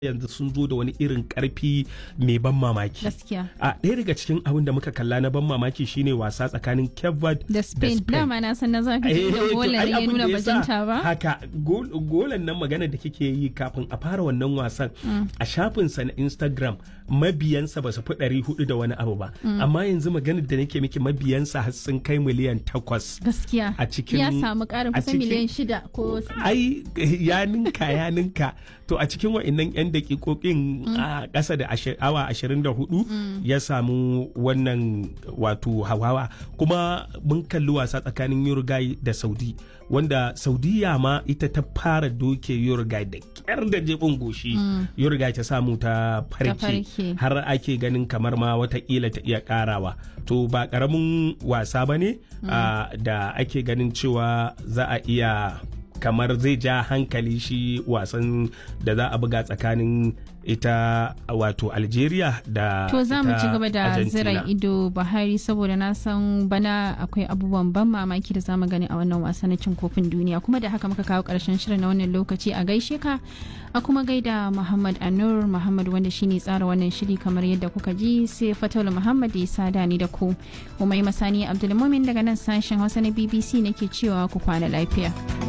yanzu sun zo da wani irin karfi mai ban mamaki gaskiya a ɗaya daga cikin abin da muka kalla na ban mamaki shine wasa tsakanin Cape Verde da Spain dama na san na zafi Eh, da to, golan ai ya abin nuna da yasa bajinta ba haka gol- golan nan magana da kike yi kafin a fara wannan wasan a shafinsa na Instagram mabiyansa ba su fi ɗari hudu da wani abu ba amma yanzu maganar da nake miki mabiyansa har sun kai miliyan takwas gaskiya a cikin- ya samu ƙarin a kusan cikin- miliyan shida ko ai ya ninka ya ninka to a cikin wa'annan 'yan dakikokin a ƙasa da ashi- awa 24 ya samu wannan wato hawawa kuma mun kalli wasa tsakanin Uruguay da Saudi wanda Saudiya ma ita ta fara doke Uruguay da kyar da jibin goshi Uruguay ta samu ta farke farke. har ake ganin kamar ma watakila ta iya karawa to ba karamin wasa ba ne da ake ganin cewa za a iya kamar zai ja hankali shi wasan da za a buga tsakanin ita wato algeria da To za mu ita ci gaba da Argentina. zira ido Buhari saboda na san bana akwai abubuwan ban mamaki da zamu gani a wannan wasa na cin kofin duniya kuma da haka muka kawo karshen shirin na wannan lokaci a gaishe ka a kuma gaida Muhammad Anur Muhammad wanda shine tsara wannan shiri kamar yadda kuka ji sai Fatul Muhammad ya sada ni da ku. Umai Masani Abdulmumin daga nan sashen Hausa na BBC nake cewa ku kwana lafiya.